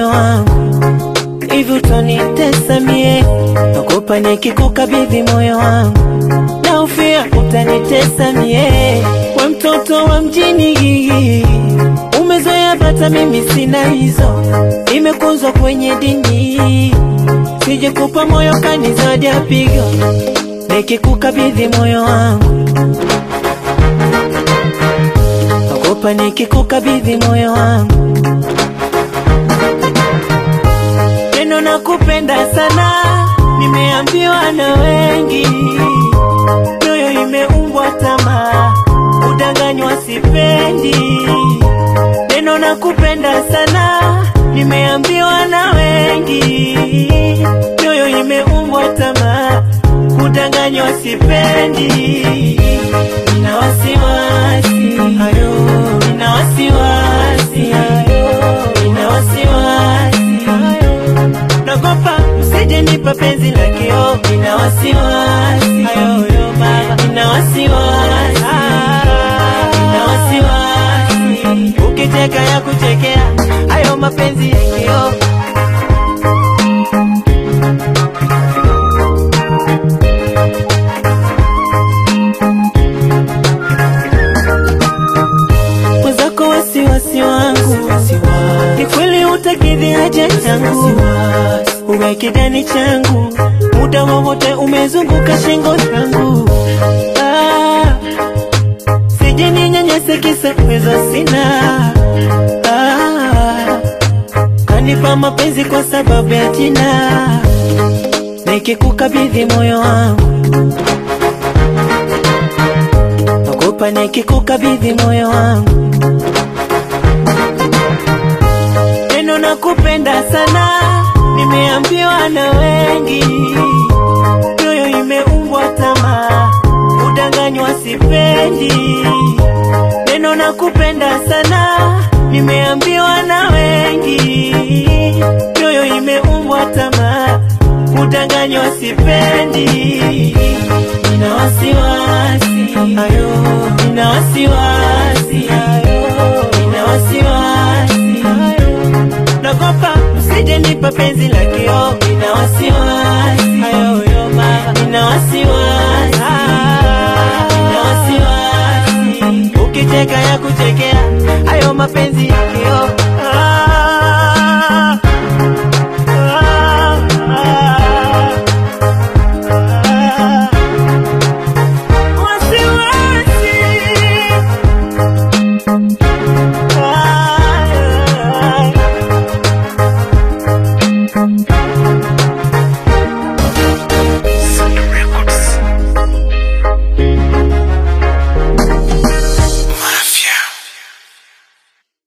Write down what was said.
moyo wangu hivi utanitesa mie, naogopa nikikukabidhi moyo wangu, naufia utanitesa mie, we mtoto wa mjini, umezoea bata, mimi sina hizo, imekuzwa kwenye dini, sije kupa moyo kanizadi apigo, nikikukabidhi moyo wangu, naogopa nikikukabidhi moyo wangu neno na kupenda sana, nimeambiwa na wengi, nyoyo imeumbwa tamaa, udanganywa sipendi. Neno na kupenda sana, nimeambiwa na wengi, nyoyo imeumbwa tamaa, udanganywa sipendi. Nina wasiwasi ayo, nina wasiwasi ayo, nina wasiwasi ayo nagopa msije nipa penzi la kio, nina wasiwasi ayoyo mama, nina wasiwasi, nina wasiwasi, ukicheka ya kuchekea hayo mapenzi ya kio. Mwenzako wasiwasi wangu ni kweli utakidhi haja yangu, uwe kidani changu, muda wowote umezunguka shingo yangu. Ah, sije ninyanyase kisa uwezo sina. Ah, kanipa mapenzi kwa sababu ya jina, nikikukabidhi moyo wangu naogopa nikikukabidhi moyo wangu neno na kupenda sana, nimeambiwa na wengi, nyoyo imeumbwa tamaa, udanganywa sipendi. Neno na kupenda sana, nimeambiwa na wengi, nyoyo imeumbwa tamaa, udanganywa sipendi. Nina wasiwasi ayo, nina wasiwasi ayo, nina wasiwasi ayo nagopa usije nipa penzi la kio, nina wasiwasi ayoyo mama, nina wasiwasi, nina wasiwasi, ukicheka ya kuchekea hayo mapenzi ya